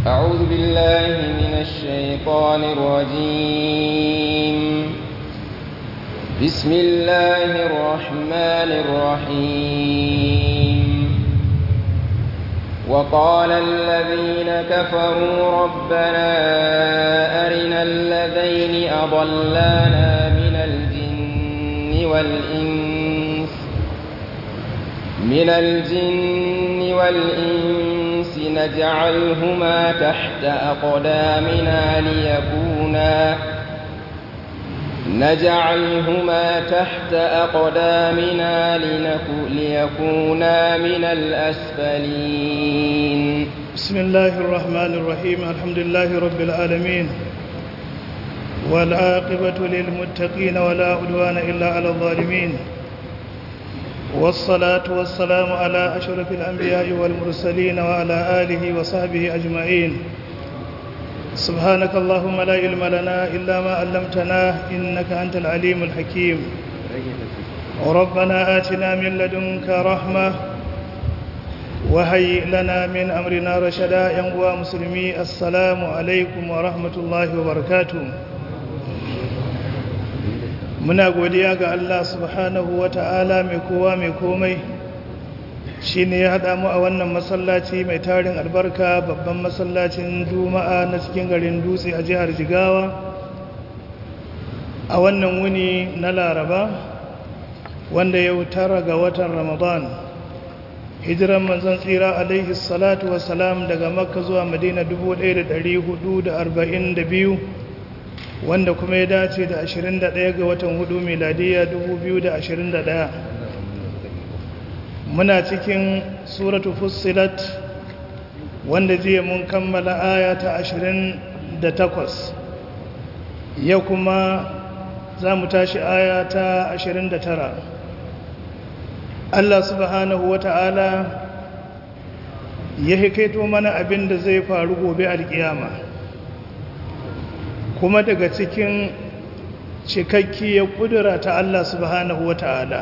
أعوذ بالله من الشيطان الرجيم بسم الله الرحمن الرحيم وقال الذين كفروا ربنا أرنا الذين أضلانا من الجن والإنس من الجن والإنس نجعلهما تحت أقدامنا ليكونا نجعلهما تحت أقدامنا ليكونا من الأسفلين بسم الله الرحمن الرحيم الحمد لله رب العالمين والعاقبة للمتقين ولا عدوان إلا على الظالمين والصلاة والسلام على أشرف الأنبياء والمرسلين وعلى آله وصحبه أجمعين سبحانك اللهم لا علم لنا إلا ما علمتنا إنك أنت العليم الحكيم ربنا آتنا من لدنك رحمة وهيئ لنا من أمرنا رشدا ينقوى مسلمي السلام عليكم ورحمة الله وبركاته muna godiya ga Allah subhanahu wa ta'ala mai kowa mai komai shi ne ya haɗa mu a wannan masallaci mai tarin albarka babban masallacin juma'a na cikin garin dutse a jihar jigawa a wannan wuni na laraba wanda yau tara ga watan ramadan hijiran manzon tsira alaihi salatu wasalam daga makka zuwa madina 1442 wanda kuma ya dace da 21 ga watan hudu miladiya 2021 muna cikin suratu fussilat wanda jiya mun kammala aya ta 28 yau kuma za mu tashi aya ta 29 Allah subhanahu wa ta'ala ya hikaito mana abin da zai faru gobe alkiyama kuma daga cikin cikakkiyar kudura ta Allah subhanahu wa ta'ala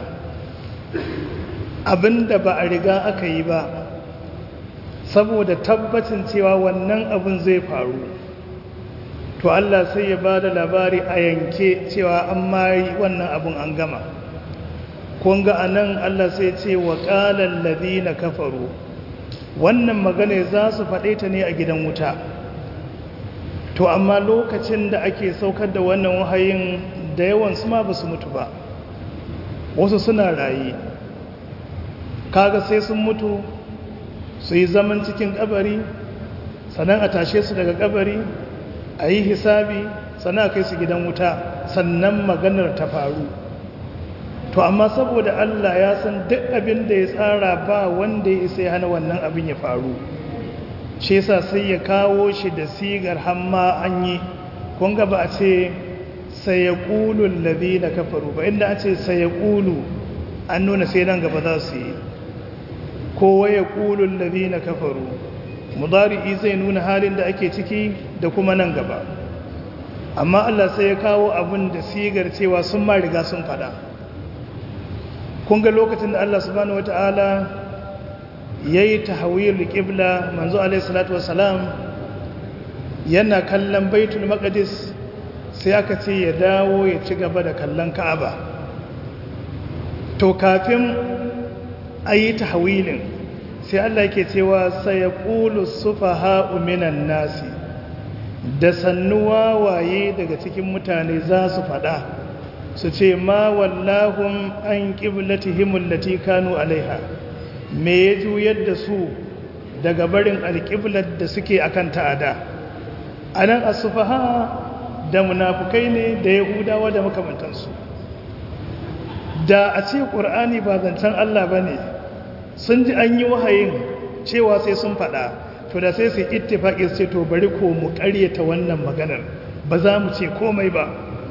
abinda ba a riga aka yi ba saboda tabbacin cewa wannan abin zai faru to Allah sai ya ba da labari a yanke cewa an mari wannan abin an gama kunga a nan Allah sai ce wa ƙalar na kafaru wannan magana za su faɗe ta ne a gidan wuta to amma lokacin da ake saukar da wannan wahayin da yawan su ma ba su mutu ba wasu suna raye kaga sai sun mutu su yi zaman cikin kabari sannan a tashe su daga kabari a yi hisabi sannan a kai su gidan wuta sannan maganar ta faru to amma saboda Allah ya san duk abin da ya tsara ba wanda ya isa ya hana wannan abin ya faru shi yasa sai ya kawo shi da sigar hamma an yi kunga ba a ce sai ya ƙulu labi na kafaru ba inda a ce sai ya ƙulu an nuna sai nan gaba za su yi kowa ya ƙulu labi na kafaru mudari'i zai nuna halin da ake ciki da kuma nan gaba amma Allah sai ya kawo abin da sigar cewa sun ma riga sun fada kunga lokacin da Allah subhanahu wata'ala ya yi tahawil ƙibla manzo alaihissalatu wasalam yana kallon baitul maqdis sai aka ce ya dawo ya ci gaba da kallon ka'aba to kafin a yi tahawilin sai Allah yake cewa sai ya ƙulu sufaha minan nasi da sannuwa waye daga cikin mutane za su faɗa su ce ma wallahun an ƙiblatihimul lati kanu alaiha me ya juyar da su daga barin alƙiblar da suke akan ta'ada a nan asufaha da munafukai ne da yahudawa da makamantansu da a ce ƙur'ani ba zancen Allah ba ne sun ji an yi wahayin cewa sai sun faɗa to da sai su ittifaƙi sai to bari ko mu ƙaryata wannan maganar ba za mu ce komai ba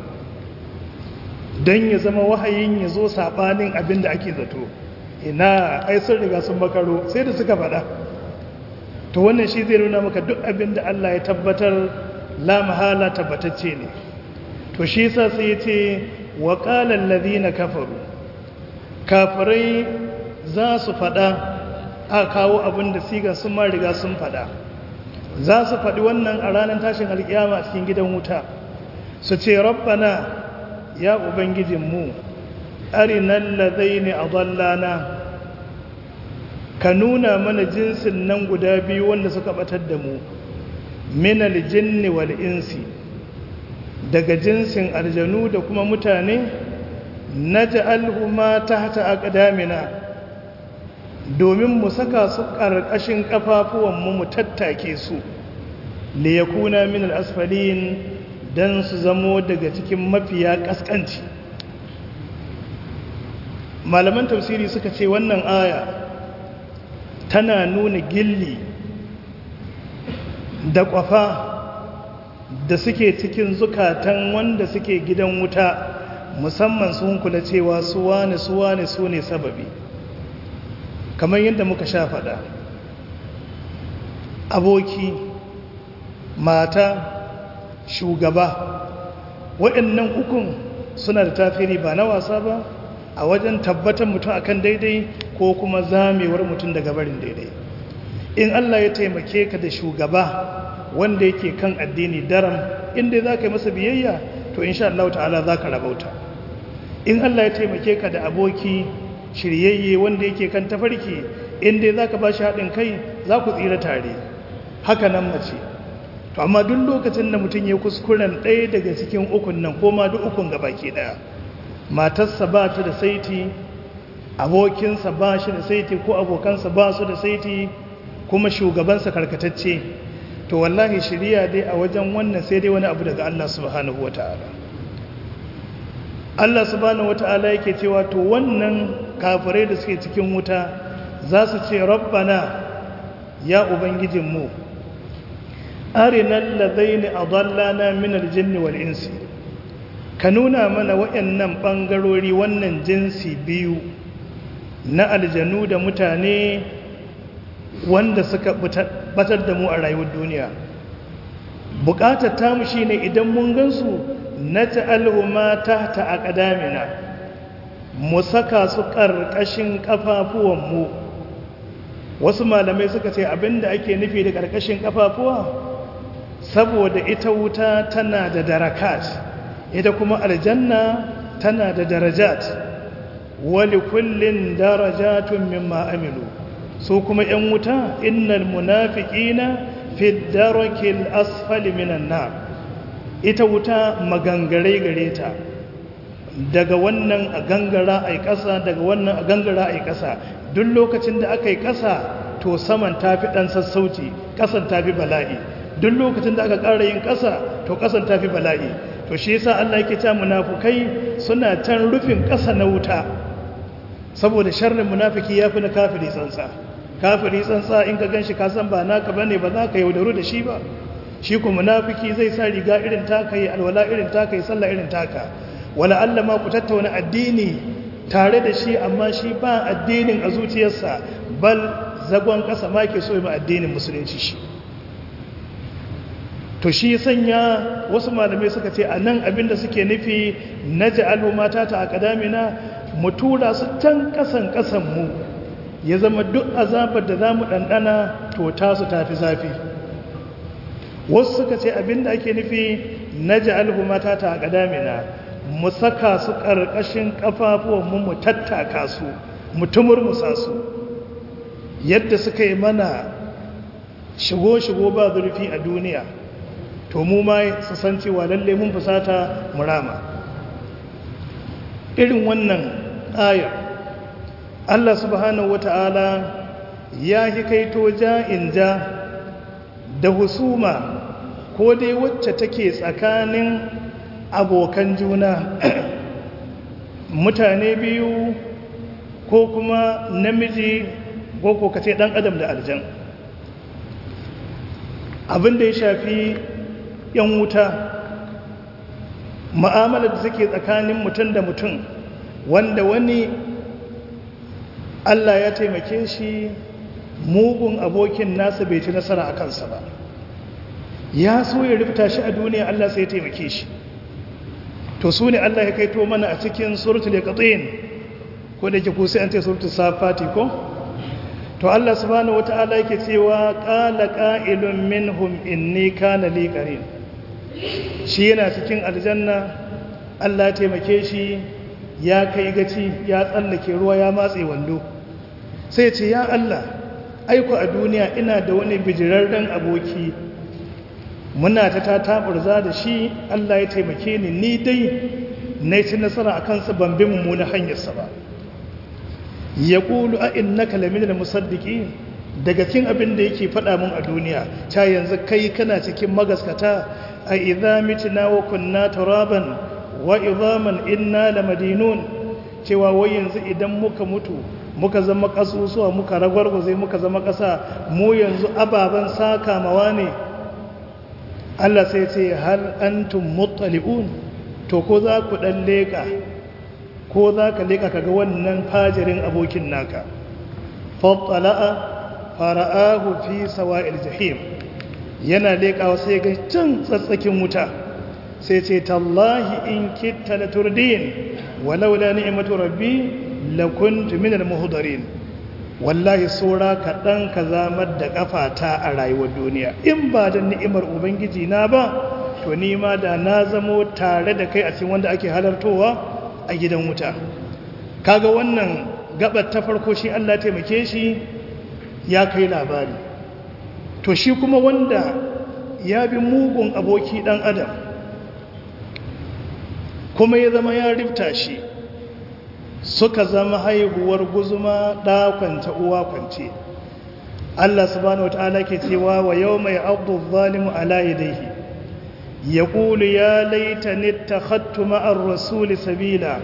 don ya zama wahayin ya zo saɓanin abin da ake zato ina ai sun riga sun makaro sai da suka faɗa to wannan shi zai nuna maka duk abin da Allah ya tabbatar la mahala tabbatacce ne to shi yasa sai ya ce wa qala alladhina kafaru kafirai za su faɗa a kawo abin da siga sun ma riga sun faɗa za su faɗi wannan a ranar tashin alkiyama a cikin gidan wuta su ce rabbana ya ubangijinmu arinan ladaini adallana ka nuna mana jinsin nan guda biyu wanda suka batar da mu minal jinni wal insi daga jinsin aljanu da kuma mutane naj'alhuma tahta aqdamina domin mu saka su ƙarƙashin ƙafafuwan mu mu tattake su li yakuna min al-asfalin dan su zamo daga cikin mafiya kaskanci malaman tafsiri suka ce wannan aya tana nuna gilli da kwafa da suke cikin zukatan wanda suke gidan wuta musamman sun kula cewa su wane su wane su ne sababi kamar yadda muka sha faɗa aboki mata shugaba waɗannan ukun suna da tafiri ba na wasa ba a wajen tabbatar mutum akan daidai ko kuma zamewar mutum daga barin daidai in Allah ya taimake ka da shugaba wanda yake kan addini daram inda za ka yi masa biyayya to insha Allah ta'ala za ka rabauta in Allah ya taimake ka da aboki shiryayye wanda yake kan tafarki inda za ka ba shi haɗin kai za ku tsira tare haka nan mace to amma duk lokacin da mutum ya kuskuren ɗaya daga cikin ukun nan ko ma duk ukun gaba ke ɗaya matarsa ba ta da saiti abokinsa ba shi da saiti ko abokansa ba su da saiti kuma shugabansa karkatacce to wallahi shirya dai a wajen wannan sai dai wani abu daga Allah subhanahu wata'ala Allah subhanahu wata'ala yake cewa to wannan kafirai da suke cikin wuta za su ce rabbana ya ubangijinmu arinal ladaini adallana min aljinni wal insi ka nuna mana waɗannan ɓangarori wannan jinsi biyu na aljanu da mutane wanda suka batar da mu a rayuwar duniya buƙatar tamu shi ne idan mun gansu na ta'alhuma ta ta a ƙadamina mu saka su ƙarƙashin ƙafafuwanmu wasu malamai suka ce abinda ake nufi da ƙarƙashin ƙafafuwa saboda ita wuta tana da darakat ita kuma aljanna tana da darajat wali kullin darajatun mimma amilu su kuma yan wuta innal munafiqina fi darakil asfali minan nar ita wuta magangare gare ta daga wannan a gangara ai kasa daga wannan a gangara ai kasa duk lokacin da aka yi kasa to saman tafi dan sassauci kasan tafi bala'i duk lokacin da aka ƙara yin kasa to kasan tafi bala'i to shi yasa Allah yake ta munafukai suna can rufin ƙasa na wuta saboda sharrin munafiki yafi na kafiri tsantsa kafiri tsantsa in ka ganshi ka san ba naka bane ba za ka yaudaru da shi ba shi ko munafiki zai sa riga irin taka yi alwala irin taka yi sallah irin taka wala Allah ma ku tattauna addini tare da shi amma shi ba addinin a zuciyarsa bal zagon ƙasa ma ke so ma addinin musulunci shi to shi sanya wasu malamai suka ce a nan abinda suke nufi na ja'alu mata ta a ƙadamina mu tura su can ƙasan ƙasanmu ya zama duk azabar da za mu ɗanɗana to tasu tafi zafi wasu suka ce abinda ake nufi na ja'alu mata ta a ƙadamina mu saka su ƙarƙashin ƙafafuwanmu mu tattaka su mu tumurmusa su yadda suka yi mana shigo-shigo ba zurfi a duniya to mu ma su san cewa lalle mun fusata murama irin wannan ayar Allah subhanahu wata'ala ya hikaito ja'in ja da husuma ko dai wacce take tsakanin abokan juna mutane biyu ko kuma namiji ko ko kace dan adam da aljan abin da ya shafi yan wuta ma'amala da suke tsakanin mutum da mutum wanda wani Allah ya taimake shi mugun abokin nasa bai ci nasara a kansa ba ya so ya rufta shi a duniya Allah sai ya taimake shi to su ne Allah ya kaito mana a cikin suratul yaqin ko da ke ku sai an ce suratul safati ko to Allah subhanahu wata'ala yake cewa qala qa'ilun minhum inni kana li qarin shi yana cikin aljanna Allah ya taimake shi ya kai gaci ya tsallake ruwa ya matse wando sai ce ya Allah aiko a duniya ina da wani bijirarren aboki muna ta tataburza da shi Allah ya taimake ni ni dai na ci nasara a kansa ban bi mummuna hanyarsa ba ya ƙulu a inna kalamin da musaddiki daga cikin abin da yake faɗa mun a duniya ta yanzu kai kana cikin magaskata a idza mitina wa kunna turaban wa idhaman inna lamadinun cewa wai yanzu idan muka mutu muka zama kasusuwa muka ragwargwaze muka zama ƙasa mu yanzu ababen saka mawa ne Allah sai ce hal antum muttali'un to ko za ku dan leka ko za ka leka kaga wannan fajirin abokin naka fattala'a fara'ahu fi sawa'il jahim yana lekawa sai ga can tsatsakin wuta sai ce tallahi in kitta la turdin walaula ni'matu rabbi lakuntu minal muhdarin wallahi saura kaɗan ka zamar da ƙafata a rayuwar duniya in ba da ni'imar ubangiji na ba to ni ma da na zamo tare da kai a cikin wanda ake halartowa a gidan wuta kaga wannan gabar ta farko shi Allah taimake shi ya kai labari to shi kuma wanda ya bi mugun aboki dan adam kuma ya zama ya rifta shi suka zama haihuwar guzuma ɗakwance uwa kwance Allah subhanahu wata'ala ke cewa wa yau mai abu zalimu ala yadaihi ya ƙulu ya laita nita hattu ma'ar rasuli sabila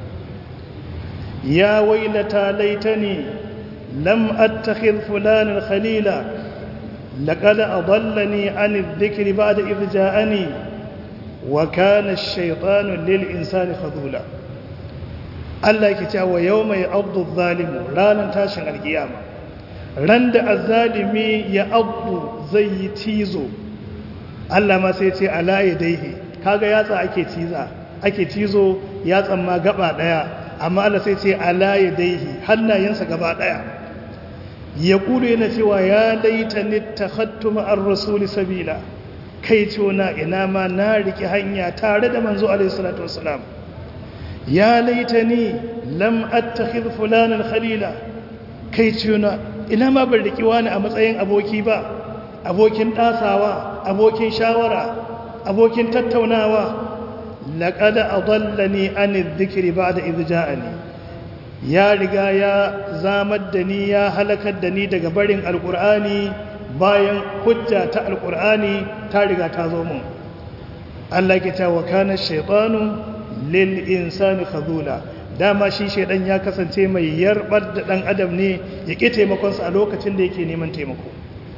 ya wailata laitani lam attakhidh fulanin khalila laqad adallani an adh-dhikri ba'da idh ja'ani wa kana ash-shaytanu lil insani khadula Allah yake cewa yau mai abdu zalimu ranar tashin alkiyama ran da azzalimi ya abdu zai yi cizo Allah ma sai ce ala yadaihi kaga yatsa ake ciza ake cizo yatsan ma gaba daya amma Allah sai ce ala yadaihi hannayensa gaba daya ya kulu yana cewa ya laita ni takhattu ma'ar rasuli sabila kai na ina ma na riki hanya tare da manzo alaihi salatu wassalam ya laitani lam attakhidh fulanan khalila kai tuna ina ma ban riki wani a matsayin aboki ba abokin dasawa abokin shawara abokin tattaunawa laqad adallani an adh-dhikri ba'da idh ja'ani ya riga ya zamar da ni ya halakar da ni daga barin alqur'ani bayan hujja ta alqur'ani ta riga ta zo mun Allah ke ta wa kana shaytanu lil insani khadula dama shi shedan ya kasance mai yarbar da dan adam ne ya ki taimakon sa a lokacin da yake neman taimako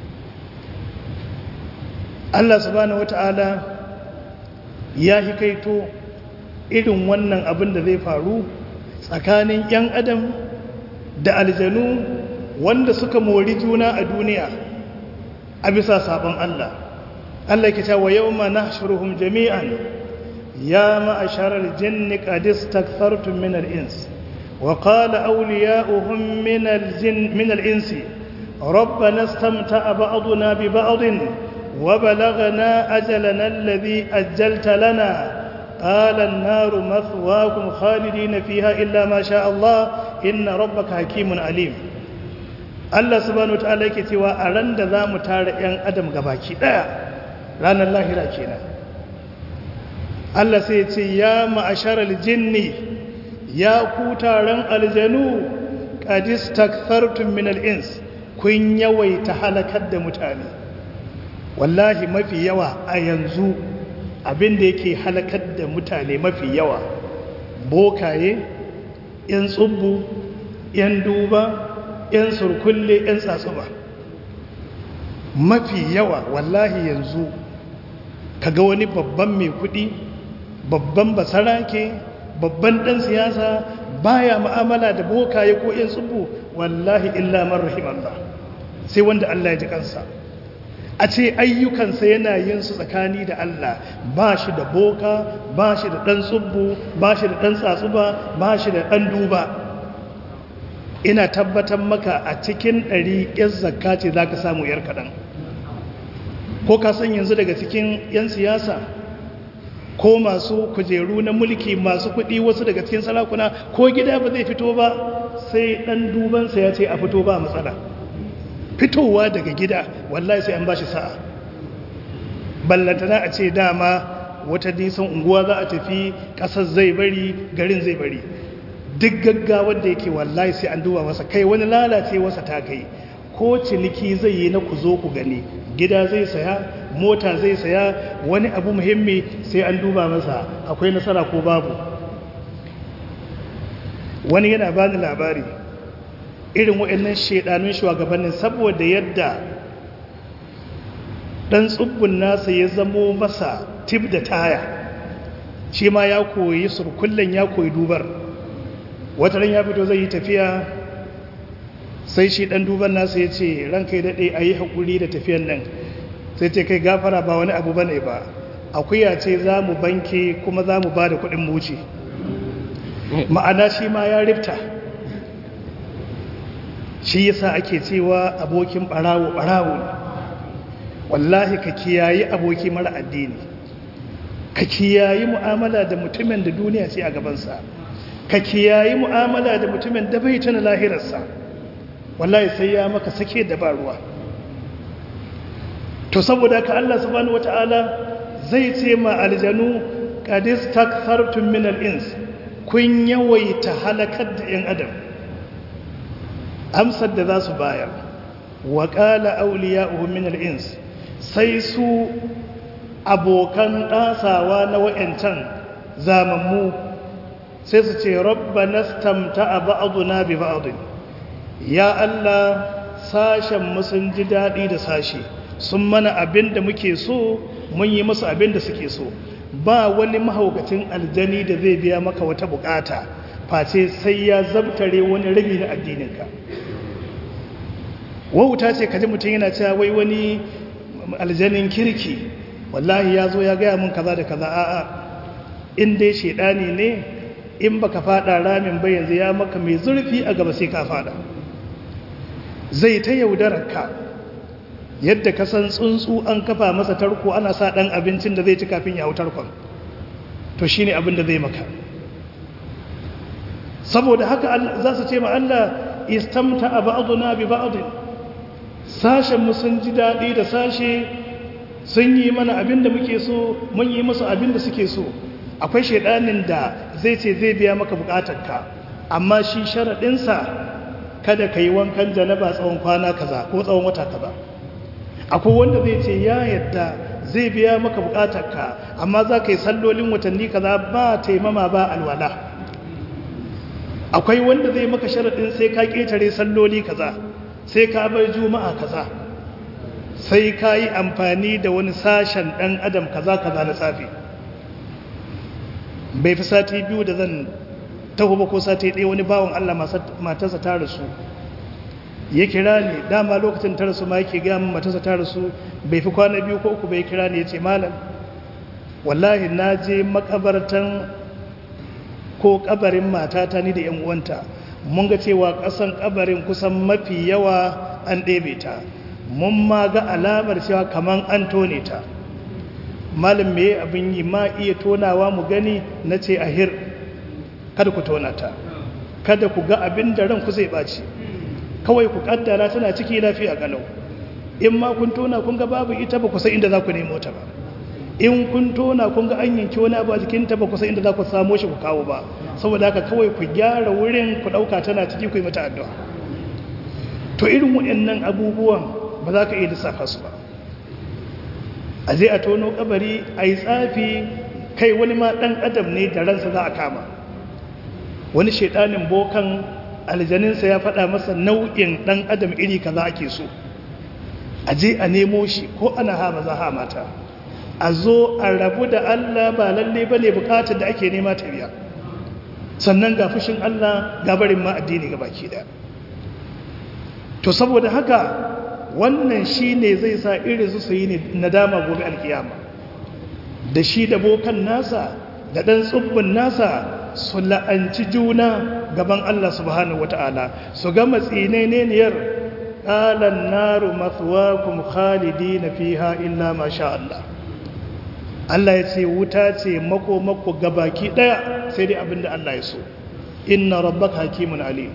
Allah subhanahu wataala ya hikaito irin wannan abin da zai faru tsakanin yan adam da aljanu wanda suka mori juna a duniya a bisa sabon Allah Allah ke cewa yawma nahshuruhum jami'an يا معشر الجن قد استكثرتم من الإنس وقال أولياؤهم من الجن من الإنس ربنا استمتع بعضنا ببعض وبلغنا أجلنا الذي أجلت لنا قال النار مثواكم خالدين فيها إلا ما شاء الله إن ربك حكيم عليم Allah subhanahu wataala yake cewa a ran da za mu tara 'yan adam gabaki ɗaya ranar lahira kenan Allah sai ce ya ma'asharar jinni ya ku taron aljanu ƙadis takfartun min al'ins kun yawaita halakar da mutane wallahi mafi yawa a yanzu abinda yake halakar da mutane mafi yawa bokaye ‘yan tsubbu ‘yan duba ‘yan surkulle ‘yan tsatsuba mafi yawa wallahi yanzu kaga wani babban mai kuɗi babban basarake babban ɗan siyasa baya ma'amala da bokaye ko yin tsubu wallahi illa man rahimallah sai wanda Allah ya ji kansa a ce ayyukansa yana yin su tsakani da Allah ba shi da boka ba shi da ɗan tsubu ba shi da ɗan tsatsuba ba shi da ɗan duba ina tabbatar maka a cikin ɗari yan zakka ce za ka samu yar kaɗan ko ka san yanzu daga cikin 'yan siyasa ko masu kujeru na mulki masu kuɗi wasu daga cikin sarakuna ko gida ba zai fito ba sai ɗan dubansa ya ce a fito ba matsala fitowa daga gida wallahi sai an ba shi sa'a ballantana a ce dama wata nisan unguwa za a tafi ƙasar zai bari garin zai bari duk gaggawar da yake wallahi sai an duba masa kai wani lalace wasa ta kai ko ciniki zai yi na ku zo ku gani gida zai saya mota zai saya wani abu muhimmi sai an duba masa akwai nasara ko babu wani yana bani labari irin waɗannan shaidanun shugabannin saboda yadda ɗan tsubbun nasa ya zamo masa tip da taya shi ma ya koyi surkullen ya koyi dubar wata ran ya fito zai yi tafiya sai shi ɗan duban nasa ya ce ranka ya daɗe a yi haƙuri da tafiyan nan sai ce kai gafara ba wani abu bane ba akuya ce za mu banke kuma za mu ba da kuɗin muci ma'ana shi ma ya rifta shi yasa ake cewa abokin ɓarawo ɓarawo ne wallahi ka kiyayi aboki mara addini ka kiyayi mu'amala da mutumin da duniya ce a gabansa ka kiyayi mu'amala da mutumin da bai tana lahirarsa wallahi sai ya maka sake da ba ruwa to saboda ka Allah subhanahu wata'ala zai ce ma aljanu qadis takthartum min al-ins kun yawaita halakar da yan adam amsar da za su bayar wa qala awliya'uhum min al-ins sai su abokan ɗasawa na wa'yancan zamammu sai su ce rabba nastamta a ba'aduna bi ba'adun ya Allah sashen sun ji daɗi da sashe sun mana abin da muke so mun yi musu abin da suke so ba wani mahaukacin aljani da zai biya maka wata bukata face sai ya zabtare wani rabi na addininka wauta ce kaji mutum yana cewa wai wani aljanin kirki wallahi ya zo ya gaya mun kaza da kaza a'a in dai shaidani ne in baka fada ramin ba yanzu ya maka mai zurfi a gaba sai ka fada zai ta yaudarar ka yadda ka san tsuntsu an kafa masa tarko ana sa dan abincin da zai ci kafin ya hau tarkon to shine abin da zai maka saboda haka za su ce ma Allah istamta ba'duna bi ba'd sashen mu sun ji daɗi da sashe sun yi mana abin da muke so mun yi musu abin da suke so akwai shaidanin da zai ce zai biya maka bukatarka amma shi sharaɗinsa kada ka yi wankan janaba tsawon kwana kaza ko tsawon wata kaza akwai wanda zai ce ya yadda zai biya maka bukatarka amma za ka yi sallolin watanni kaza ba taimama ba alwala akwai wanda zai maka sharaɗin sai ka ƙetare salloli kaza sai ka bar juma'a kaza sai ka yi amfani da wani sashen ɗan adam kaza kaza na tsafi bai fi sati biyu da zan taho ba ko sati ɗaya wani bawan Allah matarsa ta rasu ya kira ni dama lokacin ta rasu ma yake gaya min matarsa ta rasu bai fi kwana biyu ko uku bai kira ni ya ce malam wallahi na je makabartan ko kabarin matata ni da yan uwanta mun ga cewa ƙasan kabarin kusan mafi yawa an ɗebe ta mun ma ga alamar cewa kaman an tone ta malam me abin yi ma iya tonawa mu gani na ce ahir kada ku tona ta kada ku ga abin da ranku zai ɓaci kawai ku kaddara tana ciki lafiya galau in ma kun tona kun ga babu ita ba ku san inda za ku nemo ta ba in kun tona kun ga an yanki wani abu a jikinta ba ku san inda za ku samo shi ku kawo ba saboda haka kawai ku gyara wurin ku ɗauka tana ciki ku yi mata addu'a to irin waɗannan abubuwan ba za ka iya lissafa su ba a je a tono kabari a yi tsafi kai wani ma ɗan adam ne da ransa za a kama wani shaidanin bokan aljaninsa ya faɗa masa nau'in ɗan adam iri kaza ake so a je a nemo shi ko ana hama za ha mata a zo a rabu da Allah ba lalle ba ne bukatar da ake nema ta biya sannan ga fushin Allah ga barin ma addini ga baki da to saboda haka wannan shi ne zai sa irin su yi nadama gobe alkiyama da shi da bokan nasa da ɗan tsubbin nasa su la'anci juna gaban Allah subhanahu wata'ala su ga matsineniyar qalan naru mathwaakum khalidina fiha illa ma sha Allah Allah ya ce wuta ce mako mako gabaki daya sai dai abinda Allah ya so inna rabbaka hakimun alim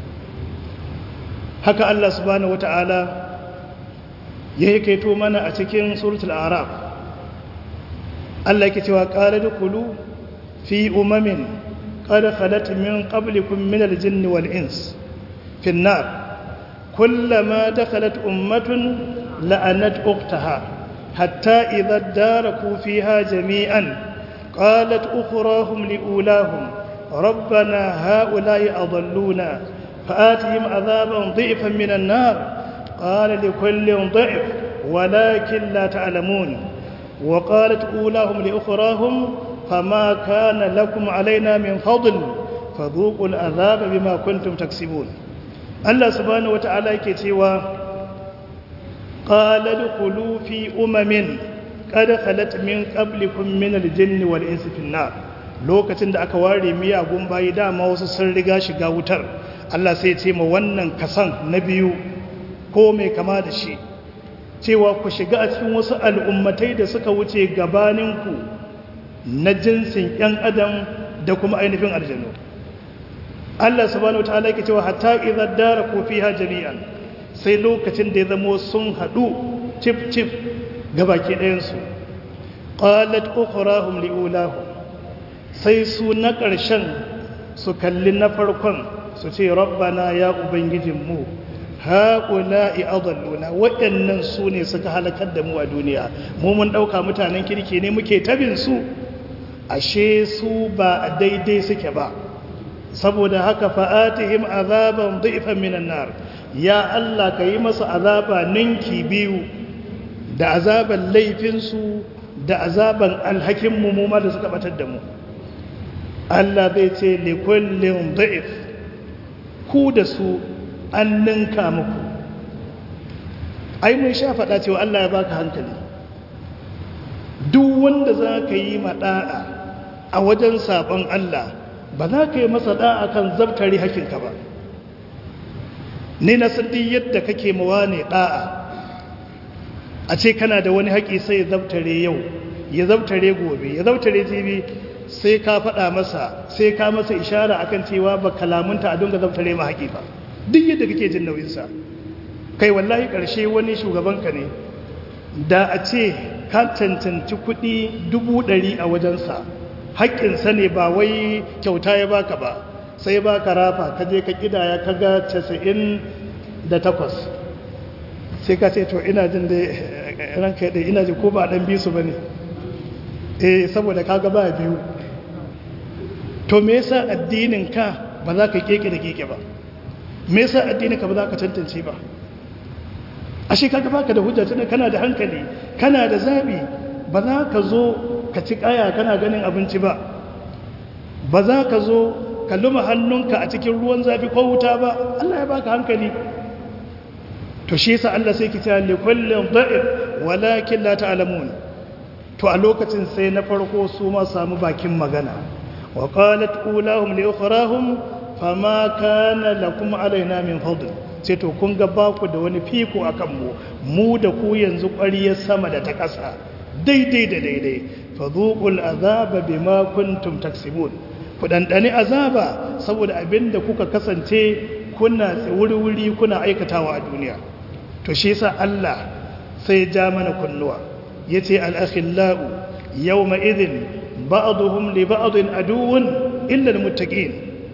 haka Allah subhanahu wata'ala ya yi kaito mana a cikin suratul araf Allah yake cewa qala dukulu fi umamin qad khalat min qablikum min al-jinn wal ins fi an-nar kullama dakhalat ummatun la'anat ukhtaha hatta idha daraku fiha jami'an qalat ukhrahum liulahum ربنا هؤلاء أضلونا فآتهم عذابا ضعفا من النار قال لكل ضعف ولكن لا تعلمون وقالت أولاهم لأخراهم فما كان لكم علينا من فضل فذوقوا العذاب بما كنتم تكسبون الله سبحانه وتعالى كتوى قال ادخلوا في أمم قد خلت من قبلكم من الجن والإنس في النار lokacin da aka ware miyagun bayi dama wasu sun riga shiga wutar Allah sai ce ma wannan kasan na biyu ko mai kama da shi cewa ku shiga a cikin wasu al'ummatai da suka wuce gabaninku na jinsin ‘yan adam da kuma ainihin aljanu Allah subhanahu wa ta'ala yake cewa hatta idza dara ku fiha jami'an sai lokacin da ya zamo sun haɗu cif cif gabaki ɗayansu qalat ukhrahum liulahum sai su na ƙarshen su kalli na farkon su ce rabbana ya ubangijinmu haƙula i'adalluna waɗannan su ne suka halakar da mu a duniya mu mun ɗauka mutanen kirki ne muke tabin su ashe su ba a daidai suke ba saboda haka fa'atihim azaban dhifan minan nar ya Allah ka yi masa azaba ninki biyu da azaban laifinsu da azaban alhakinmu mu ma da suka batar da mu Allah zai ce likullin da'if ku da su an ninka muku ai mun sha faɗa cewa Allah ya baka hankali duk wanda za ka yi maɗa'a a wajen sabon Allah ba za ka yi masa ɗa'a kan zabtare hakinka ba ni na sadi yadda kake mawa ne ɗa'a a ce kana da wani haƙi sai ya zabtare yau ya zabtare gobe ya zabtare jibi sai ka faɗa masa sai ka masa ishara akan cewa ba kalamunta a dunga zabtare ma haƙi ba duk yadda kake jin nauyinsa kai wallahi ƙarshe wani shugabanka ne da a ce ka cancanci kuɗi dubu ɗari a wajensa haƙƙinsa ne ba wai kyauta ya baka ba sai baka rafa ka je ka ƙidaya ka ga casa'in da takwas sai ka ce to ina jin da ranka ɗaya ina ji ko ba ɗan bisu ba ne eh saboda kaga ba biyu to me yasa addinin ka ba za ka keke da keke ba me yasa addinin ka ba za ka tantance ba ashe kaga baka da hujja tunda kana da hankali kana da zabi ba za ka zo ka ci kaya kana ganin abinci ba ba za ka zo ka luma hannunka a cikin ruwan zafi ko wuta ba Allah ya baka hankali to shi yasa Allah sai ki ta li kullin da'if walakin la ta'lamun to a lokacin sai na farko su ma samu bakin magana wa qalat ulahum li ukhrahum fama kana lakum alaina min fadl sai to kun ga baku da wani fiko akan mu mu da ku yanzu ƙwariyar sama da ta ƙasa daidai da daidai fadhuqul azaba bima kuntum taksibun ku dandani azaba saboda abinda kuka kasance kuna wuri-wuri kuna aikatawa a duniya to shi yasa Allah sai ja mana kunnuwa yace al-akhillau yawma idhin ba'dhum li ba'dhin aduwwun illa al-muttaqin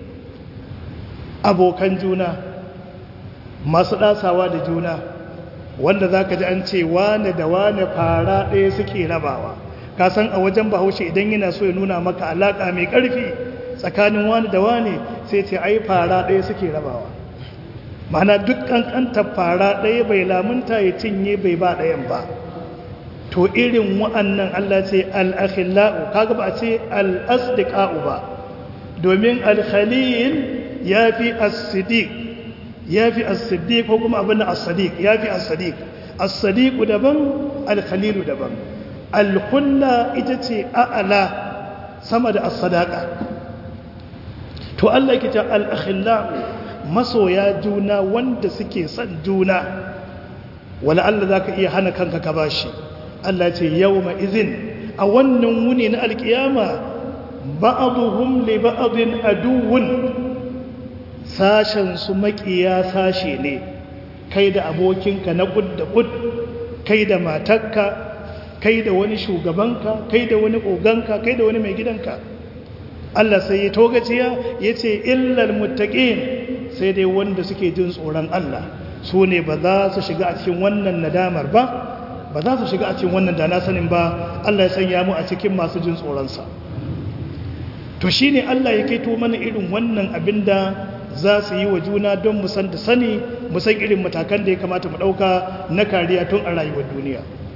abokan juna masu ɗasawa da juna wanda za ka ji an ce wane da wane fara ɗaya suke rabawa ka san a wajen bahaushe idan yana so ya nuna maka alaƙa mai ƙarfi tsakanin wane da wane sai ce ai fara ɗaya suke rabawa mana duk ƙanƙantar fara ɗaya bai lamunta ya cinye bai ba ɗayan ba to irin wa'annan Allah ce al'akhila'u kaga ba a ce al'asdiƙa'u ba domin al-khalil ya fi as-siddiq ya fi as-siddiq ko kuma abin as-sadiq ya fi as-sadiq as-sadiq daban al-khalil daban al-kulla ita ce a'ala sama da as-sadaqa to Allah yake cewa al-akhilla masoya juna wanda suke son juna wala Allah zaka iya hana kanka ka bashi Allah ce yawma izin a wannan wuni na alkiyama ba'aduhum li ba'adin aduwwun sashen su makiya sashe ne kai da abokinka na kud da kud kai da matarka kai da wani shugabanka kai da wani oganka kai da wani mai gidanka Allah sai ya togaciya ya ce illal muttaqin sai dai wanda suke jin tsoron Allah su ne ba za su shiga a cikin wannan nadamar ba ba za su shiga a cikin wannan da na sanin ba Allah ya sanya mu a cikin masu jin tsoronsa to shine Allah ya kaito mana irin wannan abin da za su yi wa juna don mu san da sani mu san irin matakan da ya kamata mu ɗauka na kariya tun a rayuwar duniya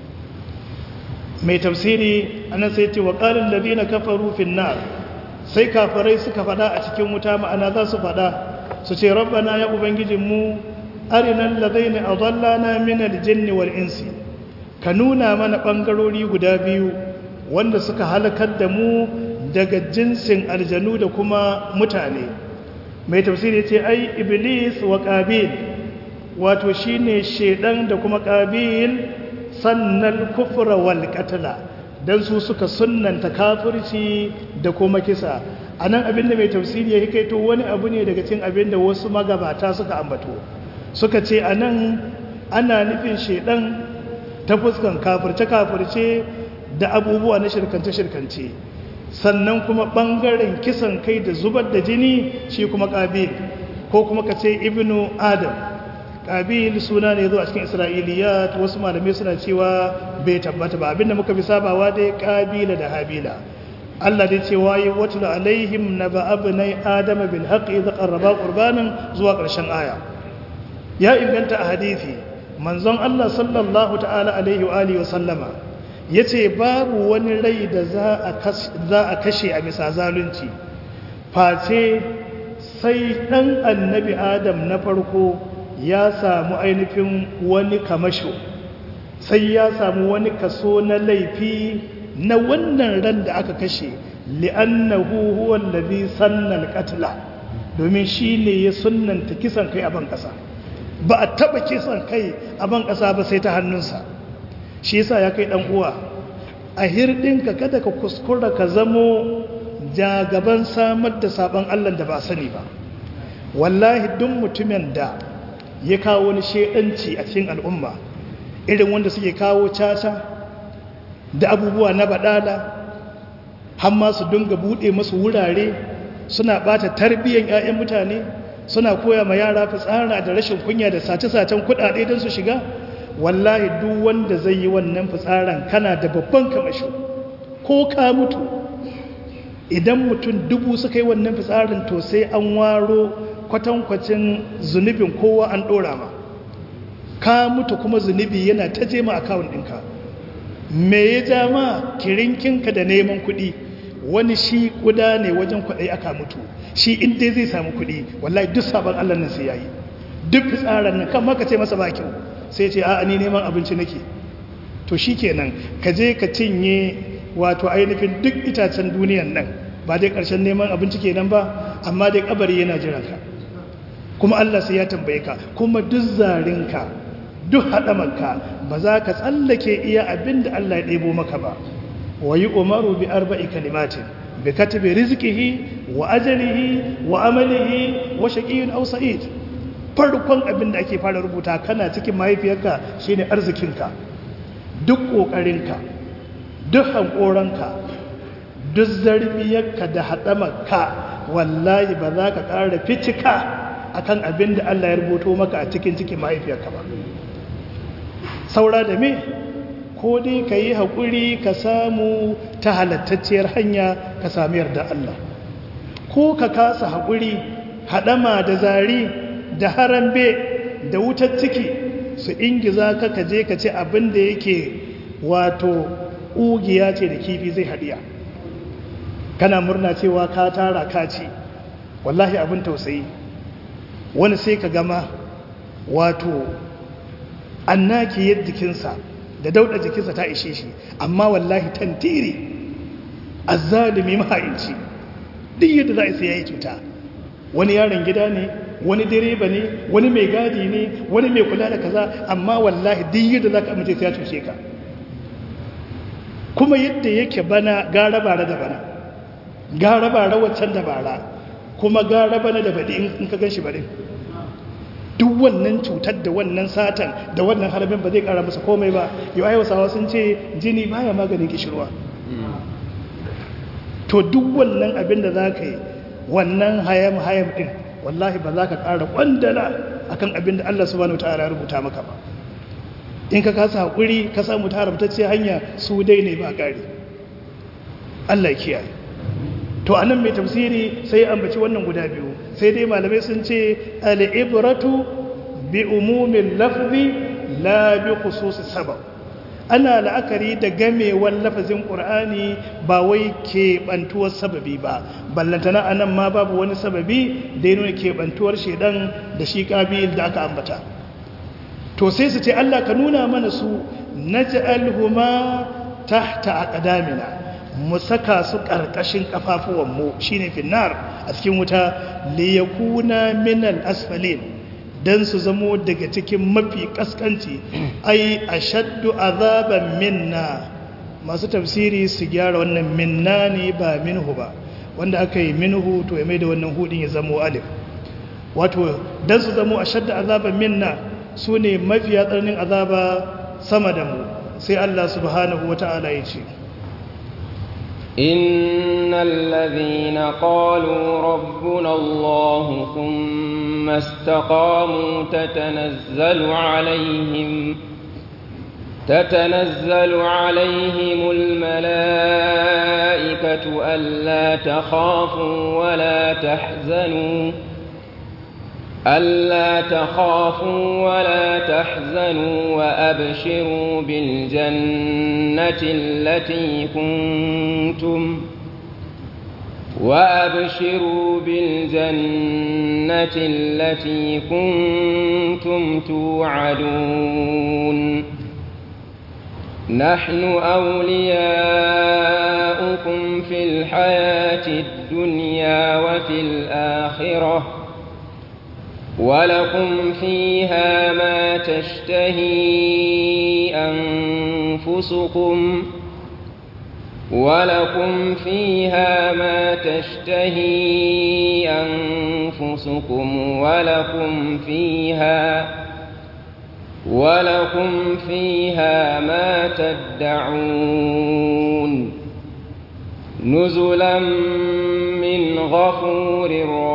mai tafsiri anan sai ce wa qalil ladina kafaru fin nar sai kafarai suka fada a cikin wuta ma'ana za su fada su ce rabbana ya ubangijinmu arinal ladaina adallana min aljinni wal insi ka nuna mana bangarori guda biyu wanda suka halakar da mu daga jinsin aljanu da kuma mutane mai tafsiri ce ai iblis wa qabil wato shine shedan da kuma qabil sannan kufra wal qatla dan su suka sunnanta kafirci da kuma kisa anan abinda mai tafsiri ya hikaito wani abu ne daga cikin abinda wasu magabata suka ambato suka ce anan ana nufin shedan ta fuskan kafirce kafirce da abubuwa na shirkance shirkance sannan kuma bangaren kisan kai da zubar da jini shi kuma qabil ko kuma kace ibnu adam qabil suna ne zuwa cikin isra'iliyat wasu malamai suna cewa bai tabbata ba abinda muka fi sabawa dai qabila da habila Allah dai cewa yi watul alaihim naba abnai adama bil haqqi idh qarraba qurbanan zuwa ƙarshen aya ya inganta a hadisi manzon Allah sallallahu ta'ala alaihi wa alihi wa sallama yace babu wani rai da za a za a kashe a bisa zalunci face sai dan annabi adam na farko ya samu ainihin wani kamasho sai ya samu wani kaso na laifi na wannan ran da aka kashe li'annahu huwa allazi sanna al-qatla domin shine ya sunnanta kisan kai a ban kasa ba a taba kisan kai a ban kasa ba sai ta hannunsa shi yasa ya kai dan uwa a hirdinka kada ka kuskura ka zamo jagaban samar da sabon Allah da ba sani ba wallahi duk mutumin da ya kawo wani shedanci a cikin al'umma irin wanda suke kawo caca da abubuwa na badala har ma su dinga bude masu wurare suna bata tarbiyyar 'ya'yan mutane suna koya ma yara fitsara da rashin kunya da sace-sacen kudade don su shiga wallahi duk wanda zai yi wannan fitsaran kana da babban kamasho ko ka mutu idan mutum dubu suka yi wannan fitsarin to sai an waro kwatankwacin zunubin kowa an ɗora ma ka mutu kuma zunubi yana ta je ma akawun ɗinka me ya ja ma kirinkinka da neman kuɗi wani shi kuda ne wajen kwaɗai aka mutu shi inda zai samu kuɗi wallahi duk sabon allah nan sai ya yi duk fitsarar nan kan maka ce masa ba kyau sai ce a ni neman abinci nake to shi kenan ka je ka cinye wato ainihin duk itacen duniyan nan ba dai ƙarshen neman abinci kenan ba amma dai kabari yana jiranka kuma Allah sai ya tambaye ka kuma duk zarinka duk haɗamanka ba za ka tsallake iya abin da Allah ya ɗebo maka ba wa yi umaru bi arba'i kalimatin bi katibi rizqihi wa ajalihi wa amalihi wa shaqiyyun aw sa'id farkon abin da ake fara rubuta kana cikin mahaifiyarka shine arzikinka duk ƙoƙarinka duk hankoranka duk zarbiyarka da haɗamarka wallahi ba za ka ƙara fitika akan abin da Allah ya rubuto maka a cikin cikin mahaifiyarka ba saura da me ko dai ka yi haƙuri ka samu ta halattacciyar hanya ka sami yarda Allah ko ka kasa haƙuri haɗama da zari da harambe da wutar ciki su ingiza ka ka je ka ce abin da yake wato ƙugiya ce da kifi zai haɗiya kana murna cewa ka tara ka ci wallahi abin tausayi wani sai ka gama wato annaki yadda jikinsa da dauɗa jikinsa ta ishe shi amma wallahi tantiri azzalimi mahaici duk yadda za a sai ya yi cuta wani yaron gida ne wani direba ne wani mai gadi ne wani mai kula da kaza amma wallahi duk yadda za ka amince sai ya cuce ka kuma yadda yake bana gara bara da bana gara bara waccan da bara kuma gara bana da baɗi in ka gan shi baɗin duk wannan cutar da wannan satan da wannan harbin ba zai ƙara masa komai ba yau hausawa sun ce jini baya maganin kishirwa to duk wannan abin da za ka yi wannan hayam hayam ɗin wallahi ba za ka ƙara ƙwandala akan abin da Allah subhanahu ta'ala ya rubuta maka ba in ka kasa haƙuri ka samu ta haramtacce hanya su dai ne ba ƙari Allah kiyaye to anan mai tafsiri sai ya ambaci wannan guda biyu sai dai malamai sun ce al'ibratu bi umumin lafzi la bi khususi sabab ana la'akari da gamewar lafazin ƙur'ani ba wai keɓantuwar sababi ba ballantana a nan ma babu wani sababi da ya nuna keɓantuwar shaidan da shi ƙabil da aka ambata to sai su ce allah ka nuna mana su na ji'alhuma tahta a ƙadamina mu saka su ƙarƙashin ƙafafuwanmu shi ne finnar a cikin wuta liyakuna minal asfalin don su zamo daga cikin mafi ƙasƙanci ai a shaddu azaban minna masu tafsiri su gyara wannan minna ne ba minhu ba wanda aka yi minhu to ya mai da wannan hudin ya zamo alif wato don su zamo a shaddu azaban minna su ne mafiya tsananin azaba sama da mu sai Allah subhanahu wa ta'ala ya ce إن الذين قالوا ربنا الله ثم استقاموا تتنزل عليهم تتنزل عليهم الملائكة ألا تخافوا ولا تحزنوا ألا تخافوا ولا تحزنوا وأبشروا بالجنة التي كنتم وأبشروا بالجنة التي كنتم توعدون نحن أولياؤكم في الحياة الدنيا وفي الآخرة ولكم فيها ما تشتهي أنفسكم ولكم فيها ما تشتهي أنفسكم ولكم فيها ولكم فيها ما تدعون نزلا من غفور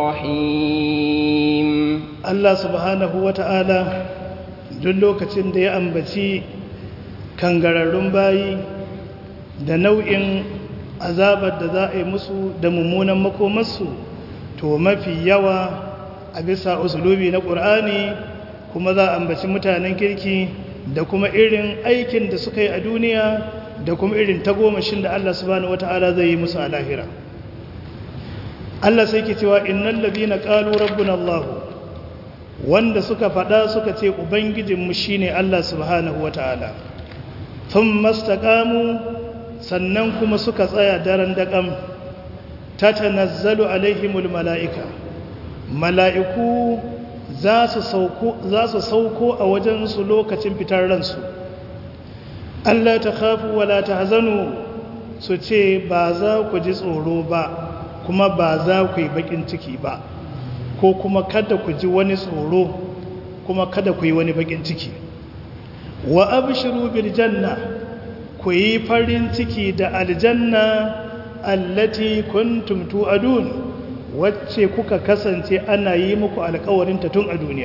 رحيم Allah subhanahu wa ta'ala duk lokacin da ya ambaci kangararrun bayi da nau'in azabar da za a yi musu da mummunan makomarsu to mafi yawa a bisa usulubi na ƙur'ani kuma za a ambaci mutanen kirki da kuma irin aikin da suka yi a duniya da kuma irin tagomashin da Allah subhanahu wa ta'ala zai yi musu a lahira Allah sai ke cewa innal ladina qalu rabbuna Allahu wanda suka faɗa suka ce ubangijinmu shine Allah subhanahu wata'ala tun mastakamu sannan kuma suka tsaya daren daƙam ta tanazzalu alaihimul mala'ika mala'iku za su sauko a wajensu lokacin fitar ransu Allah ta kafu wala ta hazanu su ce ba za ku ji tsoro ba kuma ba za ku yi baƙin ciki ba ko kuma kada ku ji wani tsoro kuma kada ku yi wani bakin ciki wa abshiru bil janna ku yi farin ciki da aljanna allati kuntum tu'adun wacce kuka kasance ana yi muku alƙawarin ta tun a duniya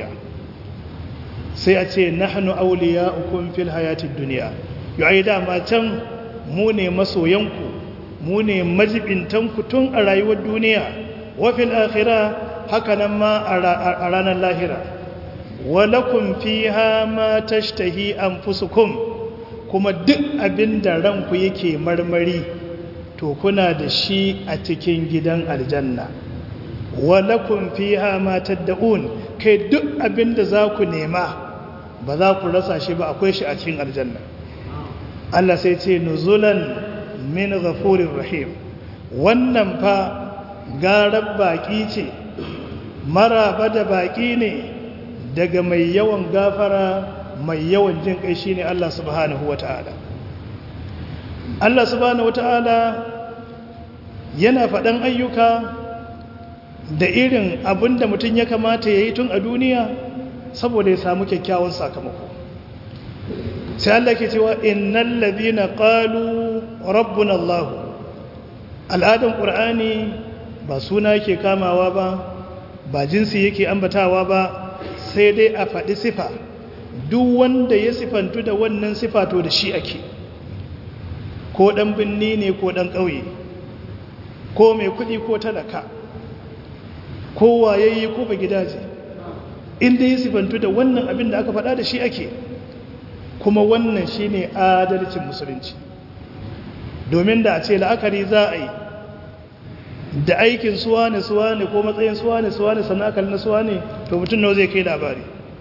sai a ce nahnu awliya'ukum fil hayatid dunya yayi dama can mu ne masoyanku mu ne majibintanku tun a rayuwar duniya wa fil akhirah haka nan ma a ranar lahira walakun fiha ma tashtahi anfusukum kuma duk abin da ranku yake marmari to kuna da shi a cikin gidan aljanna walakun fiha ma tad'un kai duk abin da za ku nema ba za ku rasa shi ba akwai shi a cikin aljanna Allah sai ce nuzulan min ghafurir rahim wannan fa garar baki ce maraba da baƙi ne daga mai yawan gafara mai yawan jin kai shine Allah subhanahu wata'ala Allah subhanahu wata'ala yana faɗan ayyuka da irin abin da mutum ya kamata ya yi tun a duniya saboda ya samu kyakkyawan sakamako sai Allah ke cewa innal ladina qalu rabbuna Allah al'adan qur'ani ba suna yake kamawa ba ba jinsi yake ambatawa ba sai dai a faɗi sifa duk wanda ya sifantu da wannan sifa to da shi ake ko ɗan binni ne ko ɗan ƙauye ko mai kuɗi ko talaka ko wayayye ko ba gidaje inda ya sifantu da wannan abin da aka faɗa da shi ake kuma wannan shi ne adalcin musulunci domin da a ce la'akari za a yi da aikin suwa ne suwa ne ko matsayin suwa ne suwa ne sannan akali na suwa ne to mutum nawa zai kai labari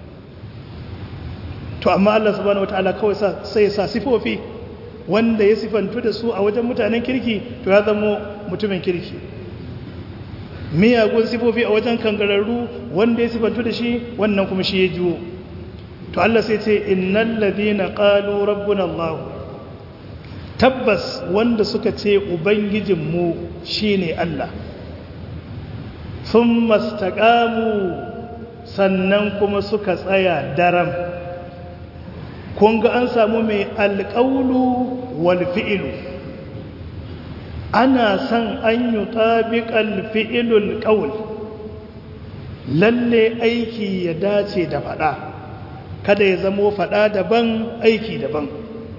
to amma Allah subhanahu wataala kawai sai sa sifofi wanda ya sifantu da su a wajen mutanen kirki to ya zama mutumin kirki miyagun sifofi a wajen kangararru wanda ya sifantu da shi wannan kuma shi ya jiwo to Allah sai ce innal ladina qalu rabbuna Allah tabbas wanda suka ce ubangijinmu shine Allah thumma istaqamu sannan kuma suka tsaya daram kun ga an samu mai alƙaulu wal fi'ilu ana son an yi tabiƙal fi'ilul ƙaul lalle aiki ya dace da faɗa kada ya zamo faɗa daban aiki daban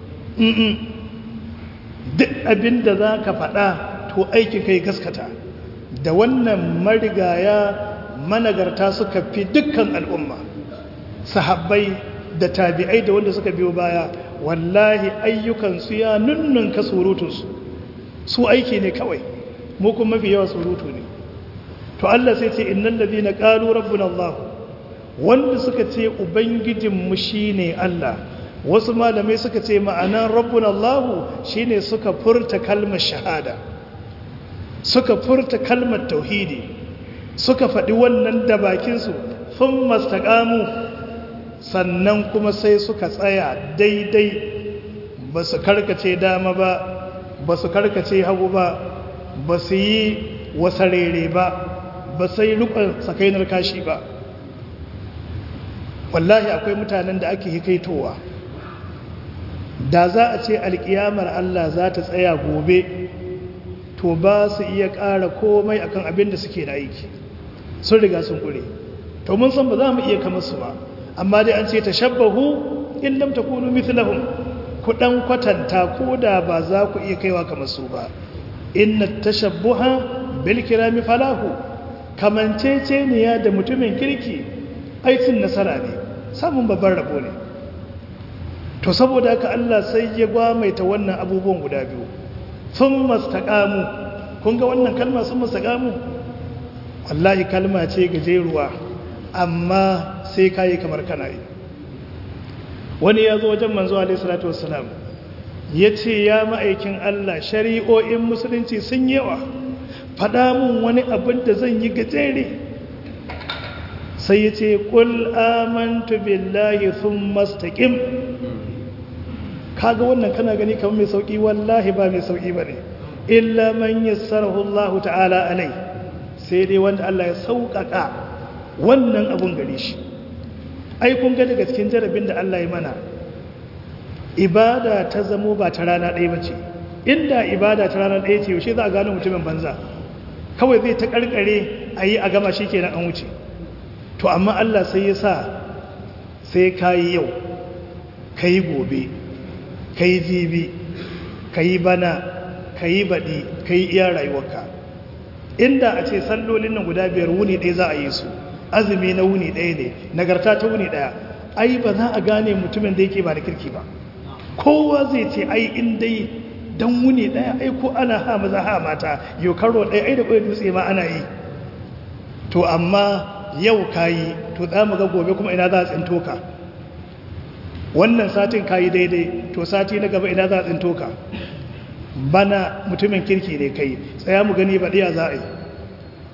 duk abin da za ka faɗa to aiki kai gaskata da wannan marigaya managarta suka fi dukkan al'umma sahabbai da tabi'ai da wanda suka biyo baya wallahi ayyukansu ya nunnunka surutunsu su aiki ne kawai mu kuma mafi yawa surutu ne to Allah sai ce innal ladina qalu rabbuna Allah wanda suka ce ubangijinmu shine Allah wasu malamai suka ce ma'anan rabbuna Allah shine suka furta kalmar shahada suka furta kalmar tauhidi suka faɗi wannan da bakinsu sun mastaqamu sannan kuma sai suka tsaya daidai ba su karkace dama ba ba su karkace hagu ba ba su yi wasarere ba ba sai rukun sakainar kashi ba wallahi akwai mutanen da ake hikaitowa da za a ce alkiyamar Allah za ta tsaya gobe to ba su iya ƙara komai akan abin da suke da aiki sun riga sun ƙure to mun san ba za mu iya kama su ba amma dai an ce ta shabbahu in lam takunu mithlahum ku dan kwatanta ko da ba za ku iya kaiwa kamar su ba inna tashabbuha bil kirami falahu kamanceceniya da mutumin kirki aikin nasara ne samun babban rabo ne to saboda haka Allah sai ya gwamaita wannan abubuwan guda biyu sun mastaqamu kun ga wannan kalma sun mastaqamu wallahi kalma ce gajeruwa amma sai kayi kamar kana yi wani ya zo wajen manzo alaihi salatu wassalam ya ce ya ma'aikin Allah shari'o'in musulunci sun yawa faɗa mun wani abin da zan yi gajere sai ya ce ƙul amantu billahi sun mastaƙim kaga wannan kana gani kamar mai sauƙi wallahi ba mai sauƙi ba ne illa man yassarahu Allah ta'ala alai sai dai wanda Allah ya sauƙaƙa wannan abun gare shi ai kun ga daga cikin jarabin da Allah ya mana ibada ta zamo ba ta rana ɗaya ba ce inda ibada ta rana ɗaya ce yaushe za a gano mutumin banza kawai zai ta ƙarƙare a yi a gama shi kenan an wuce to amma Allah sai ya sa sai ka yi yau ka yi gobe ka yi jibi ka yi bana ka yi baɗi ka yi iya rayuwarka inda a ce sallolin nan guda biyar wuni ɗaya za a yi su azumi na wuni ɗaya ne nagarta ta wuni ɗaya ai ba za a gane mutumin da yake ba da kirki ba kowa zai ce ai in dai dan wuni ɗaya ai ko ana ha maza ha mata yau karo ɗaya ai da ƙwai dutse ma ana yi to amma yau ka yi to za mu ga gobe kuma ina za a tsinto ka wannan satin ka yi daidai to sati na gaba ina za a tsinto ka bana mutumin kirki ne kai tsaya mu gani ba ɗaya za a yi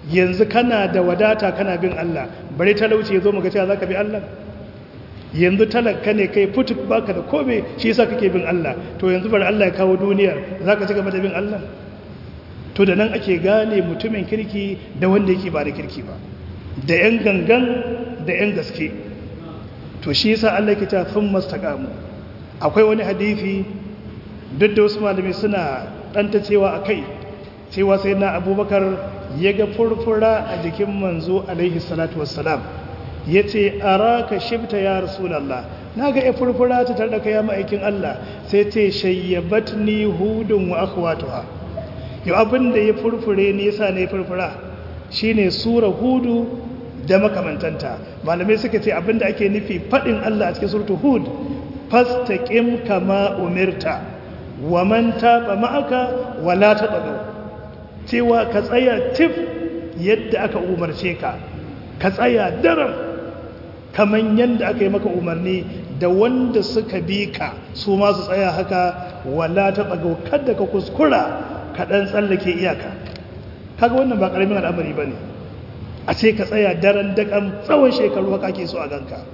yanzu kana da wadata kana bin Allah bari talauci ya zo muka cewa za ka bi Allah yanzu talaka ne kai fituk baka da kome shi yasa kake bin Allah to yanzu bari Allah ya kawo duniyar za ka ci gaba da bin Allah to da nan ake gane mutumin kirki da wanda yake ba da kirki ba da yan gangan da yan gaske to shi yasa Allah yake ta sun mastaqamu akwai wani hadisi duk da wasu malami suna danta cewa akai cewa sai na abubakar ya ga furfura a jikin manzo alaihi salatu wassalam ya ce a raka shibta ya rasulallah na ga ya furfura ta tarda ya ma'aikin Allah sai ce shayyabat ni hudun wa akhwatuha yau abin da ya furfure ne yasa ne furfura shine sura hudu da makamantanta malamai suka ce abin da ake nufi fadin Allah a cikin suratul hud fastaqim kama umirta wa man taba ma'aka wala tadalu cewa ka tsaya tif yadda aka umarce ka ka tsaya daram kaman yadda aka yi maka umarni da wanda suka bi ka su ma su tsaya haka wala ta tsago kada ka kuskura ka ɗan tsallake iyaka kaga wannan ba ƙaramin al'amari ba ne a ce ka tsaya daren daƙan tsawon shekaru haka ake so a ganka